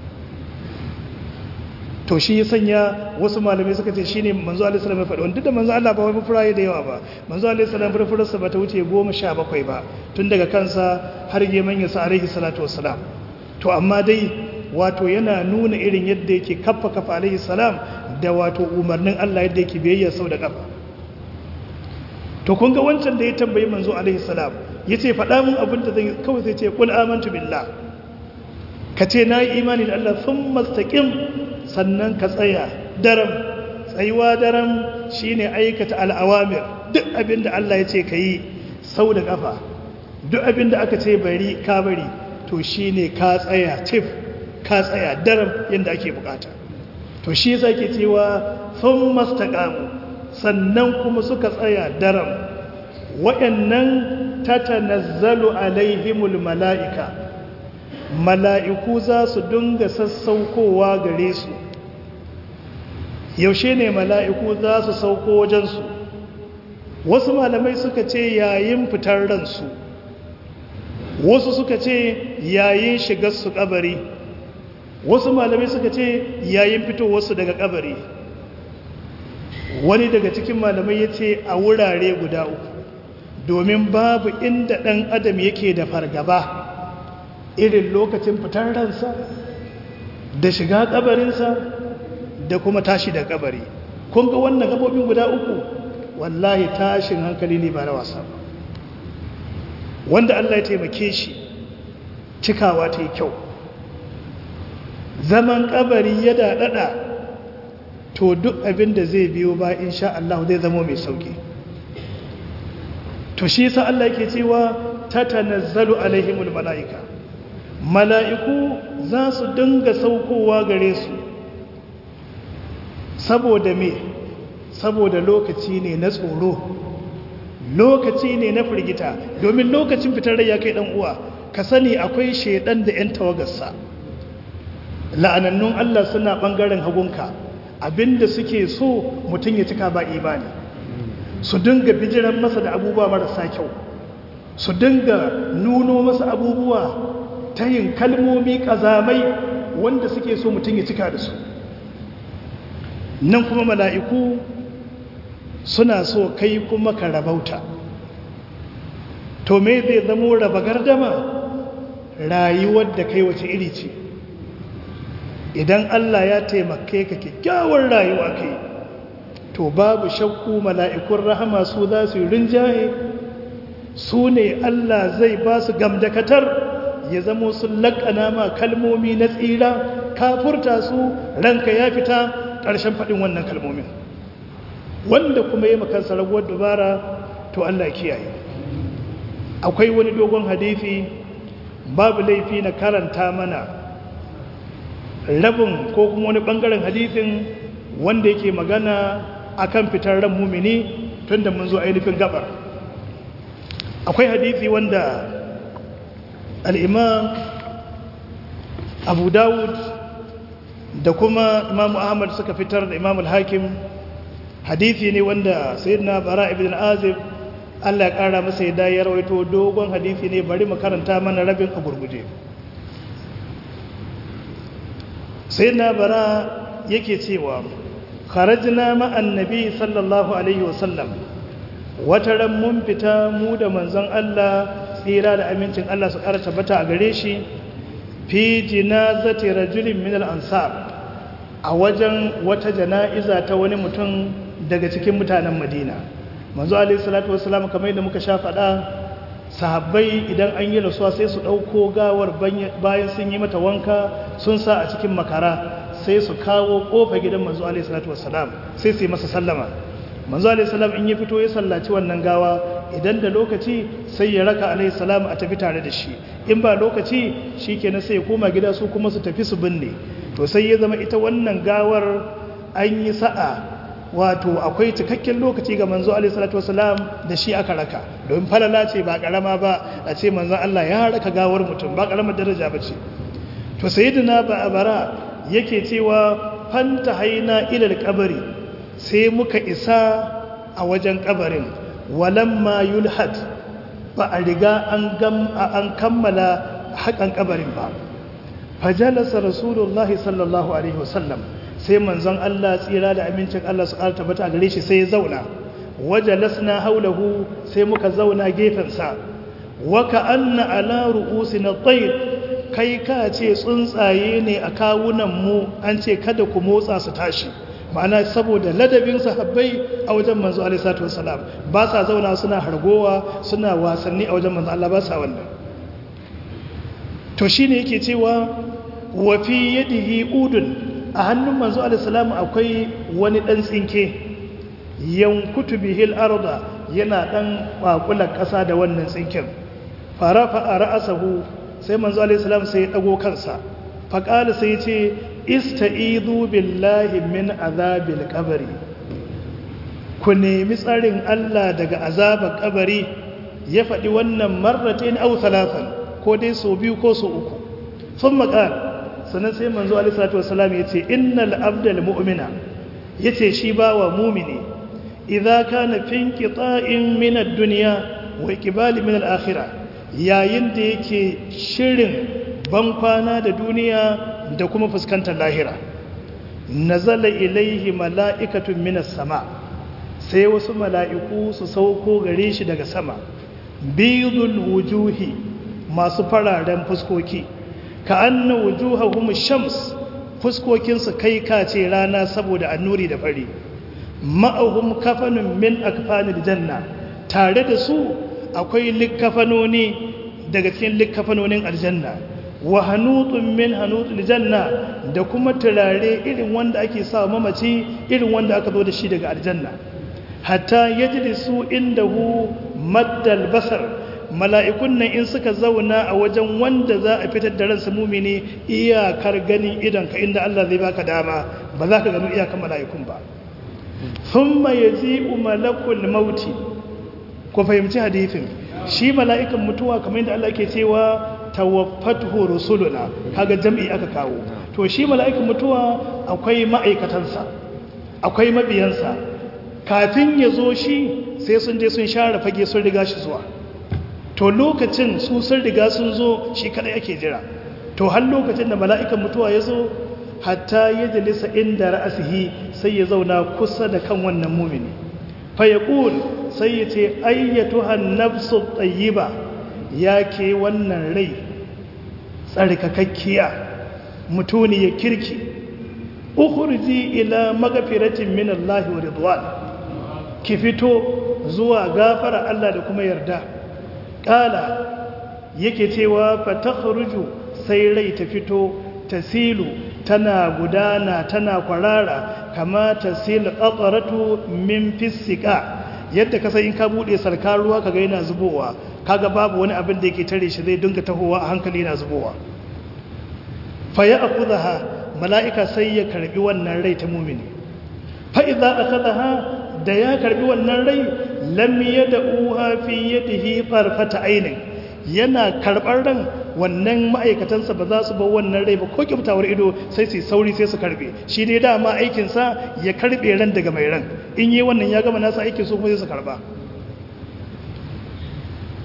to shi ya sanya wasu malamai suka ce shine manzo alaihi salam ya faɗi wanda da manzo Allah ba wai furaye da yawa ba manzo alaihi salam furfurarsa ba ta wuce 17 ba tun daga kansa har geman ya sa alaihi salatu wassalam to amma dai wato yana nuna irin yadda yake kaffa kafa alaihi salam da wato umarnin Allah yadda yake biyayya sau da kafa to kun ga wancan da ya tambayi manzo alaihi salam yace faɗa mun abin da zan kawai sai ce qul amantu billah ka ce na yi imani da Allah sun mastaƙin sannan ka tsaya daram tsayuwa daram shine aikata al'awamir duk abin da Allah ya ce ka yi sau da ƙafa duk abin da aka ce bari ka bari to shine ka tsaya tif ka tsaya daram yadda ake bukata to shi yasa ke cewa sun mastaƙamu sannan kuma suka tsaya daram waɗannan tatanazzalu alaihimul mala'ika mala'iku za su dinga sassaukowa gare su yaushe ne mala'iku za su sauko wajensu wasu malamai suka ce yayin fitar ransu wasu suka ce yayin shigarsu kabari wasu malamai suka ce yayin fitowarsu daga kabari wani daga cikin malamai ya ce a wurare guda uku domin babu inda ɗan adam yake da fargaba irin lokacin fitar ransa da shiga kabarinsa da kuma tashi da kabari kun ga wannan gabobin guda uku wallahi tashin hankali ne ba na wasa ba wanda Allah ya taimake shi cikawa ta yi kyau zaman kabari ya daɗaɗa to duk abin da zai biyo ba insha Allah zai zama mai sauki to shi yasa Allah yake cewa tatanazzalu alaihimul malaika mala'iku za su dinga saukowa gare su saboda me saboda lokaci ne na tsoro lokaci ne na firgita domin lokacin fitar rai ya kai dan uwa ka sani akwai shaidan da 'yan tawagarsa la'anannun Allah suna bangaren hagunka abinda suke so mutum ya cika ba imani su dinga bijiran masa da abubuwa marasa kyau su dinga nuno masa abubuwa ta yin kalmomi kazamai wanda suke so mutum ya cika da su nan kuma mala'iku suna so kai kuma ka rabauta to me zai zamo raba gardama rayuwar da kai wace iri ce idan Allah ya taimake ka kyakkyawar rayuwa kai to babu shakku mala'ikun rahama su za su rinjaye su ne Allah zai ba su gamdakatar ya zamo sun laƙana ma kalmomi na tsira kafurta su ranka ya fita ƙarshen faɗin wannan kalmomin wanda kuma yi makansa raguwar dubara to Allah kiyaye akwai wani dogon hadithi babu laifi na karanta mana rabin ko kuma wani ɓangaren hadithin wanda yake magana akan fitar ran mumini tun da mun zo ainihin gabar akwai hadithi wanda al'imam abu dawud da kuma imamu ahmad suka fitar da imam al-hakim hadithi ne wanda sayyidina bara ibn azib Allah ya ƙara masa ya ya rawaito dogon hadisi ne bari mu karanta mana rabin a gurguje sai na bara yake cewa kharajna ma'an nabi sallallahu alaihi wasallam wata ran mun fita mu da manzon Allah tsira da amincin Allah su ƙara tabbata a gare shi fi jinazati rajulin min al-ansar a wajen wata jana'iza ta wani mutum daga cikin mutanen Madina manzo alaihi salatu wassalam kamar yadda muka sha faɗa sahabbai idan an yi rasuwa sai su ɗauko gawar bayan sun yi mata wanka sun sa a cikin makara sai su kawo ƙofa gidan manzo alaihi salatu wassalam sai su yi masa sallama manzo alaihi salam in ya fito ya sallaci wannan gawa idan da lokaci sai ya raka alaihi salam a tafi tare da shi in ba lokaci shikenan sai ya koma gida su kuma su tafi su binne to sai ya zama ita wannan gawar an yi sa'a wato akwai cikakken lokaci ga manzo alaihi salatu wasalam da shi aka raka domin falala ce ba karama ba a ce manzo Allah ya raka gawar mutum ba karamar daraja ba ce to sayyidina ba abara yake cewa fanta haina ila kabari sai muka isa a wajen kabarin walamma yulhad ba a riga an gam an kammala hakan kabarin ba fajalasa rasulullahi sallallahu alaihi wasallam sai manzon Allah tsira da amincin Allah su ƙara tabbata a gare shi sai ya zauna wajalasna haulahu sai muka zauna gefensa wa ka'anna ala ru'usina tayr kai ka ce tsuntsaye ne a kawunan mu an ce kada ku motsa su tashi ma'ana saboda ladabin sahabbai a wajen manzo alaihi salatu wassalam ba sa zauna suna hargowa suna wasanni a wajen manzo Allah ba sa wannan to shine yake cewa wa fi yadihi udun a hannun manzo alisalamu akwai wani ɗan tsinke yankutu bihil arda yana ɗan ƙwaƙular ƙasa da wannan tsinken farafa a ra'asahu sai manzo alisalamu sai ya ɗago kansa faƙali sai ce ista'izu billahi min azabil kabari ku nemi tsarin Allah daga azabar kabari ya faɗi wannan marratin au talatan ko dai so biyu ko so uku sun maƙal sannan sai manzo alisalatu wasalam ya ce innal abdal mu'mina ya ce shi ba wa mumini idza kana fin qita'in min ad-dunya wa iqbali min al-akhirah yayin da yake shirin ban kwana da duniya da kuma fuskantar lahira nazala ilaihi mala'ikatun minas sama sai wasu mala'iku su sauko gare shi daga sama bidul wujuhi masu fararen fuskoki ka anna wujuhahum shams fuskokinsu kai kace rana saboda annuri da fari ma'ahum kafanun min akfanil janna tare da su akwai likkafanoni daga cikin likkafanonin aljanna wa hanutun min hanutul janna da kuma turare irin wanda ake sa mamaci irin wanda aka zo da shi daga aljanna hatta yajlisu indahu maddal basar mala'ikun nan in suka zauna a wajen wanda za a fitar da ransa mumini iyakar ganin idanka inda Allah zai baka dama ba za ka gano iyakar mala'ikun ba thumma yaji'u malakul mauti ku fahimci hadithin shi mala'ikan mutuwa kamar yadda Allah ke cewa tawaffatuhu rusuluna kaga jam'i aka kawo to shi mala'ikan mutuwa akwai ma'aikatansa akwai mabiyansa kafin ya zo shi sai sun je sun share fage sun riga shi zuwa to lokacin su sun riga sun zo shi kadai ake jira to har lokacin da mala'ikan mutuwa ya zo hatta ya jalisa inda ra'asihi sai ya zauna kusa da kan wannan mumini fa yaqul sai ya ce ayyatuhan nafsu tayyiba ya ke wannan rai tsarkakakkiya mutuni ya kirki ukhurji ila magfiratin min Allah wa ridwan ki fito zuwa gafara Allah da kuma yarda kala yake cewa fatakhruju sai rai ta fito tasilu tana gudana tana kwarara kama tasil qatratu min fisika yadda ka sai in ka bude sarkar ruwa kaga yana zubowa kaga babu wani abin da yake tare shi zai dinga tahowa a hankali yana zubowa fa ya'khudha mala'ika sai ya karbi wannan rai ta mumini fa idza akhadha da ya karbi wannan rai lam yad'uha fi yadihi farfata ainin yana karbar ran wannan ma'aikatansa ba za su bar wannan rai ba ko kyautawar ido sai su sauri sai su karbe shi ne dama aikinsa ya karbe ran daga mai ran in yi wannan ya gama nasa aikin su kuma sai su karba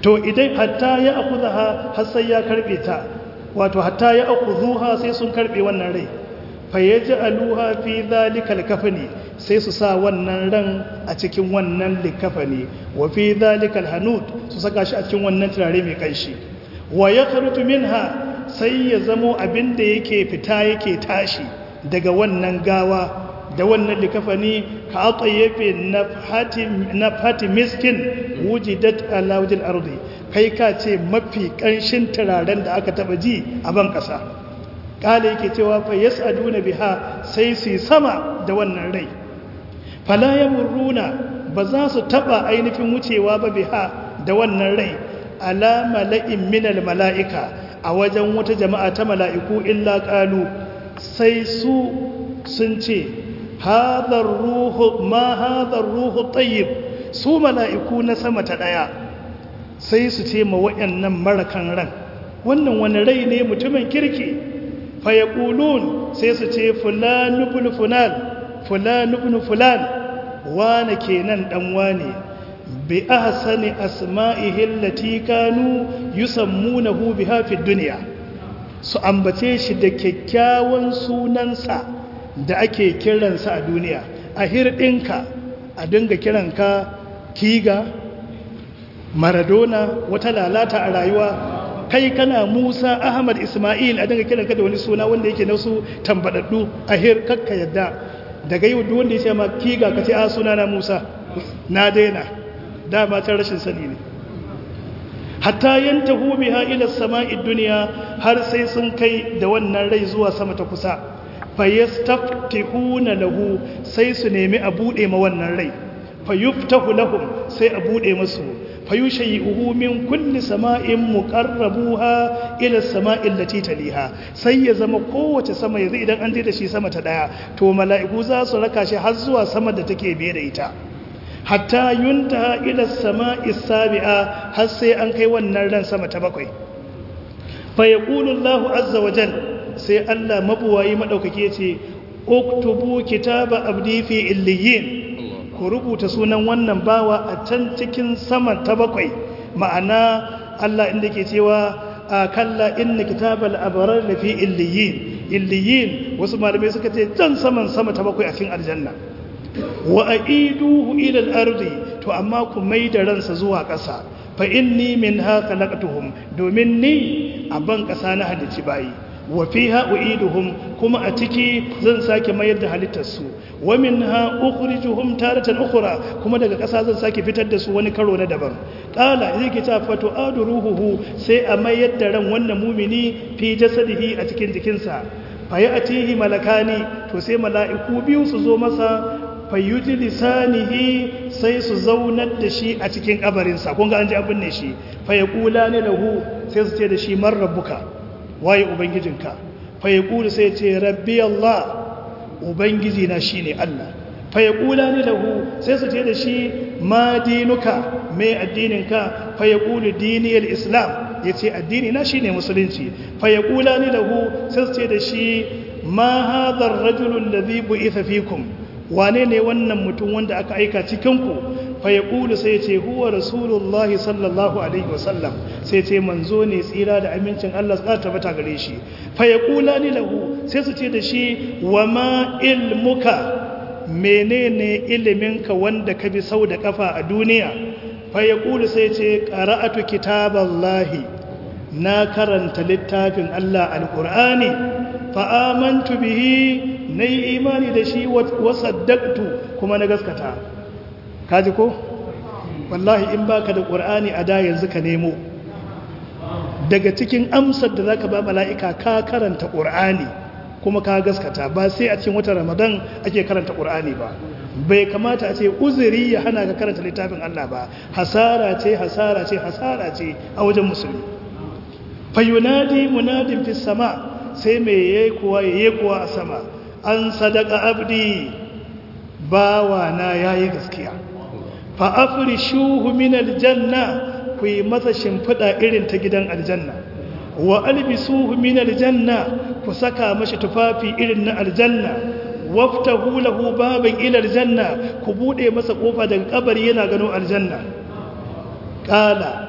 to idan hatta ya akuzaha har sai ya karbe ta wato hatta ya akuzuha sai sun karbe wannan rai fa yaj'aluha fi dhalikal kafani sai su sa wannan ran a cikin wannan likafani wa fi dhalikal hanud su saka shi a cikin wannan turare mai kanshi wa yakhruju minha sai ya zamo abin da yake fita yake tashi daga wannan gawa da wannan likafani ka atayyafe na fati miskin wujidat ala wajil ardi kai ka ce mafi kanshin turaren da aka taba ji a ban kasa kala yake cewa fa yas'aduna biha sai su sama da wannan rai fala yamurruna ba za su taba ainihin wucewa ba biha da wannan rai ala mala'in minal mala'ika a wajen wata jama'a ta mala'iku illa qalu sai su sun ce hadar ruhu ma hadar ruhu tayyib su mala'iku na sama ta daya sai su ce ma wayannan marakan ran wannan wani rai ne mutumin kirki fa yaqulun sai su ce fulan ibn fulan fulan ibn fulan wane kenan dan wane bi ahsani asma'ihi allati kanu yusammunahu biha fi dunya su ambace shi da kyakkyawan sunansa da ake kiransa a duniya a hirɗinka a dinga kiranka kiga maradona wata lalata a rayuwa kai kana musa ahmad ismail a dinga kiranka da wani suna wanda yake nasu tambadaddu a hir kakka yadda daga yi wanda ya ce ma kiga ka ce a suna na musa na daina dama ta rashin sani ne hatta yantahu biha ila sama'id dunya har sai sun kai da wannan rai zuwa sama ta kusa fayastaftihuna lahu sai su nemi a bude ma wannan rai fayuftahu lahum sai a bude musu fayushayyi'uhu min kulli sama'in muqarrabuha ila sama'il lati taliha sai ya zama kowace sama yanzu idan an je da shi sama ta daya to mala'iku za su raka shi har zuwa sama da take biye da ita hatta yuntaha ila sama'i sabi'a har sai an kai wannan ran sama ta bakwai fa yaqulu Allahu azza wa jal sai Allah mabuwayi madaukake yace uktubu kitaba abdi fi illiyin ku rubuta sunan wannan bawa a can cikin sama ta bakwai ma'ana Allah inda ke cewa kalla inna kitabal abrar lafi illiyin illiyin wasu malamai suka ce can saman sama ta bakwai a cikin aljanna wa aiduhu ila al-ardi to amma ku maida ransa zuwa ƙasa fa inni minha khalaqtuhum domin ni a ban ƙasa na halici bayi wa fiha uiduhum kuma a ciki zan sake mayar da halittar su wa minha ukhrijuhum taratan ukhra kuma daga ƙasa zan sake fitar da su wani karo na daban qala yake ta fatu adruhu sai a mayar da ran wannan mumini fi jasadihi a cikin jikinsa fa ya'tihi malakani to sai mala'iku biyu su zo masa fayyuji lisanihi sai su zaunar da shi a cikin kabarinsa kun ga an ji abin ne shi fayyakula ne lahu sai su ce da shi man rabbuka waye ubangijinka fayyakula sai ce rabbi Allah ubangiji na shi ne Allah fayyakula ne lahu sai su ce da shi ma dinuka mai addininka fayyakulu diniyar islam ya ce addini na shi ne musulunci fayyakula ne lahu sai su ce da shi ma hadar rajulun da zai bu'itha fikum wane ne wannan mutum wanda aka aika cikinku fa ya ƙulu sai ce huwa rasulullah sallallahu alaihi wasallam sai ce manzo ne tsira da amincin Allah tsara tabbata gare shi fa ya ƙula ni lahu sai su ce da shi wa ma ilmuka menene iliminka wanda ka bi sau da kafa a duniya fa ya ƙulu sai ce qara'atu kitaballahi na karanta littafin Allah alqur'ani fa amantu bihi na yi imani da shi wasaddaktu kuma na gaskata kaji ko wallahi in baka da ƙur'ani a da yanzu ka nemo daga cikin amsar da zaka ba mala'ika ka karanta ƙur'ani kuma ka gaskata ba sai a cikin watan ramadan ake karanta ƙur'ani ba bai kamata a ce uzuri ya hana ka karanta littafin Allah ba hasara ce hasara ce hasara ce a wajen musulmi fayunadi munadin fi sama sai mai yayi kuwa yayi kuwa a sama an sadaka abdi bawa na yayi gaskiya fa afrishuhu min aljanna ku yi masa shimfida irin ta gidan aljanna wa albisuhu min aljanna ku saka mashi tufafi irin na aljanna waftahu lahu baban ila aljanna ku bude masa kofa daga kabari yana gano aljanna qala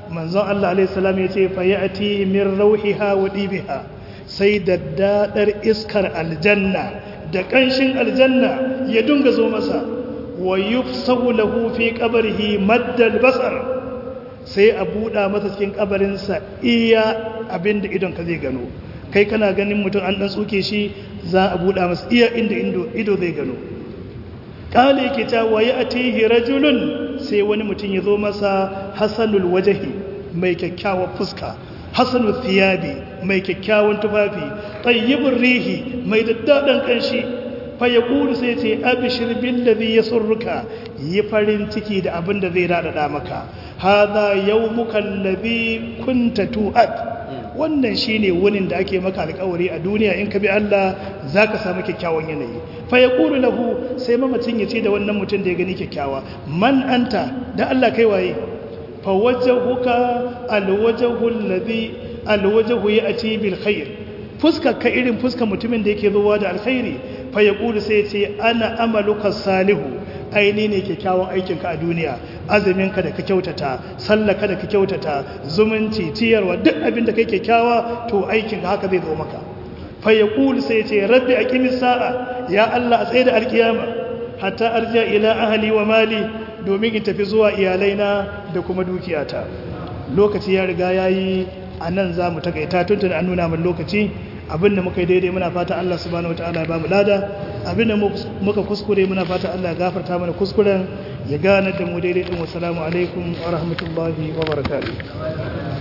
manzon Allah alaihi salam ya ce fa ya'ti min rauhiha wa dibiha sai daddadar iskar aljanna da kanshin aljanna ya dunga zo masa wa yufsahu lahu fi qabrihi maddal basar sai a buɗa masa cikin kabarinsa iya abinda idon ka zai gano kai kana ganin mutum an dan tsuke shi za a buɗa masa iya inda ido zai gano kale yake ta waye atihi rajulun sai wani mutum ya zo masa hasanul wajahi mai kyakkyawar fuska hasanul thiyabi mai kyakkyawan tufafi tayyibur rihi mai daddadan kanshi fa yaqulu sai ce abshir bil ladhi yasurruka yi farin ciki da abin da zai dada maka hadha yawmuka alladhi kunta tu'ad wannan shine wunin da ake maka alƙawari a duniya in ka bi Allah zaka samu kyakkyawan yanayi fa yaqulu lahu sai mamacin ya ce da wannan mutum da ya gani kyakkyawa man anta da Allah kai waye fa wajhuka alwajhu alladhi alwajhu ya'ti bil khair fuskar ka irin fuskar mutumin da yake zuwa da alkhairi fa yaqulu sai ya ce ana amaluka salihu aini ne kyakkyawan aikinka a duniya azuminka da ka kyautata sallaka da ka kyautata zumunci ciyarwa duk abin da kai kyakkyawa to aikinka haka zai zo maka fa yaqulu sai ce rabbi aqimis sa'a ya Allah a tsaye da alkiyama hatta arja ila ahli wa mali domin in tafi zuwa iyalaina da kuma dukiyata lokaci ya riga yayi anan zamu takaita tuntun an nuna min lokaci abinda muka yi daidai muna fata Allah subhanahu wataala ya bamu lada abinda muka kuskure muna fata Allah ya gafarta mana kuskuren ya gane da mu daidai din wassalamu alaikum wa rahmatullahi wa barakatuh